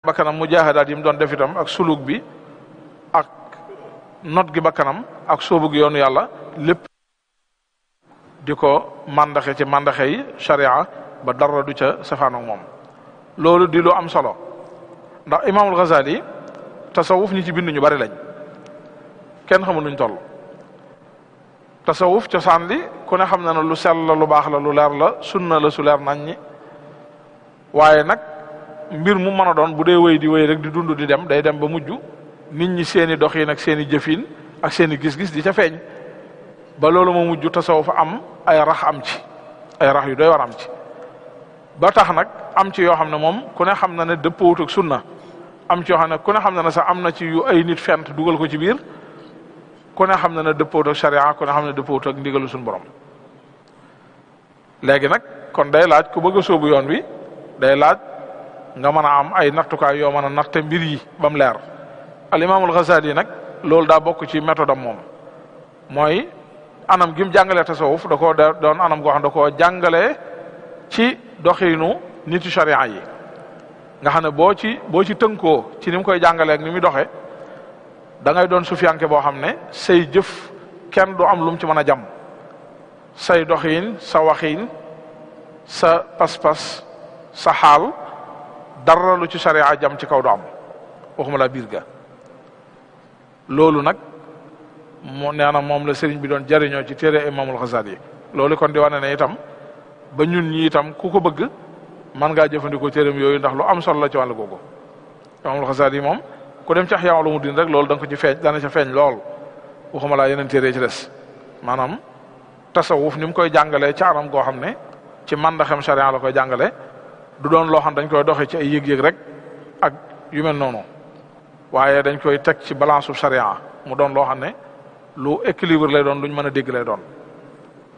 bakkanam mujahadaat yi mu doon def itam ak suluk bi ak not gi bakkanam ak sóobu gi yoonu yàlla lépp di ko mandaxe ci mandaxe yi sharia ba dara du ca safaanoog moom loolu di lu am solo ndax imaamul Ghazali tasawuf ñi ci bind ñu bari lañ kenn xamul nuñ toll tasawuf cosaan li ku ne xam na ne lu sell la lu baax la lu leer la sunna la su leer nañ ñi waaye nag mbir mu mën a doon bu dee wéy di wéy rek di dund di dem day dem ba mujj nit ñi seeni doxin ak seeni jëfin ak seeni gis-gis di ca feeñ ba loolu moo mujj tasawuf am ay rax am ci ay rax yu doy war am ci ba tax nag am ci yoo xam ne moom ku ne xam na ne dëppoowut ak sunna am ci yoo xam ne ku ne xam na ne sax am na ci yu ay nit fent dugal ko ci biir ku ne xam na ne dëppoowut ak sharia ku ne xam ne dëppoowut ak ndigalu suñu borom léegi nag kon day laaj ku bëgg a sóobu yoon wi day laaj nga mën a am ay nattukaay yoo mën a natte mbir yi ba mu leer al imaamul Ghazali nag loolu daa bokk ci méthode am moom mooy anam gi mu jàngalee tasawuf da koo doon anam goo xam da koo jàngalee ci doxinu nitu sharia yi nga xam ne boo ci boo ci tënkoo ci ni mu koy jàngalee ak ni muy doxee da ngay doon sufiyanke boo xam ne say jëf kenn du am lu mu ci mën a jam say doxin sa waxin sa pas-pas sa xaal dara lu ci sharia jam ci kaw du am waxuma la biir ga loolu nag mu nee na moom la sëriñ bi doon jariñoo ci téere imamul Ghazali loolu kon di wane ne itam ba ñun ñi itam ku ko bëgg man ngaa jëfandikoo téeram yooyu ndax lu am solo la ci wàllu googu imamul Ghazali moom ku dem ci Ihya Ulumuddin rek loolu da nga ko ci feeñ dana ca feeñ lool waxuma laa yeneen téere ci des maanaam tasawuf ni mu koy jàngalee ci anam goo xam ne ci mandaxem sharia la koy jàngale du doon loo xam dañ koy doxee ci ay yëg-yëg rek ak yu mel noonu waaye dañ koy teg ci balance su sharia mu doon loo xam ne lu équilibre lay doon luñ mën a dégg lay doon